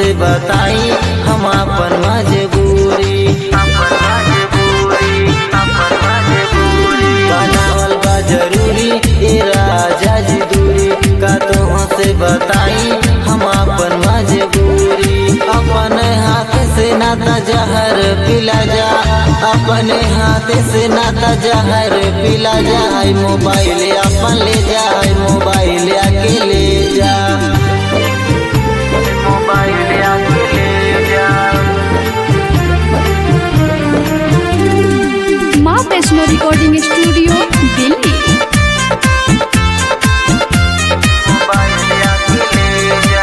से बताई हम अपन मजबूरी बनावल बा जरूरी ए राजा जी दूरी का तोह से बताई हम अपन मजबूरी अपने हाथ से नाता जहर पिला जा अपने हाथ से नाता जहर पिला जा आई मोबाइल अपन ले जा आई मोबाइल आके ले जा मोबाइल आके ले जा माँ Vaishno recording studio Delhi mobile आके ले जा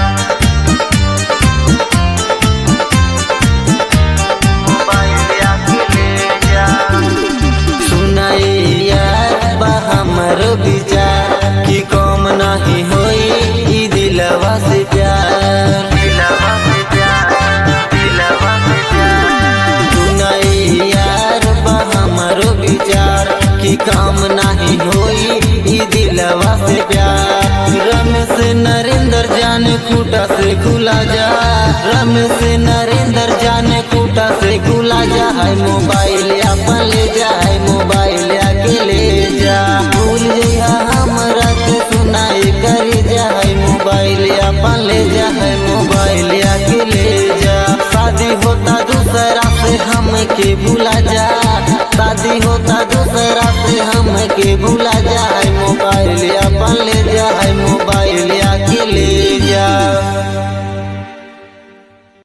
मोबाइल आके ले जा सुनाई यार बा हमर विचार कि कम नहीं होई ई दिलवा से प्यार दिलवा से प्यार दिलवा से प्यार सुनाई यार बा हमर विचार कि काम नहीं होई ई दिलवा से प्यार रमेश नरेंद्र जाने खूटा से खुला जा रमेश नरेंद्र जाने खूटा से खुला जा है मोबाइल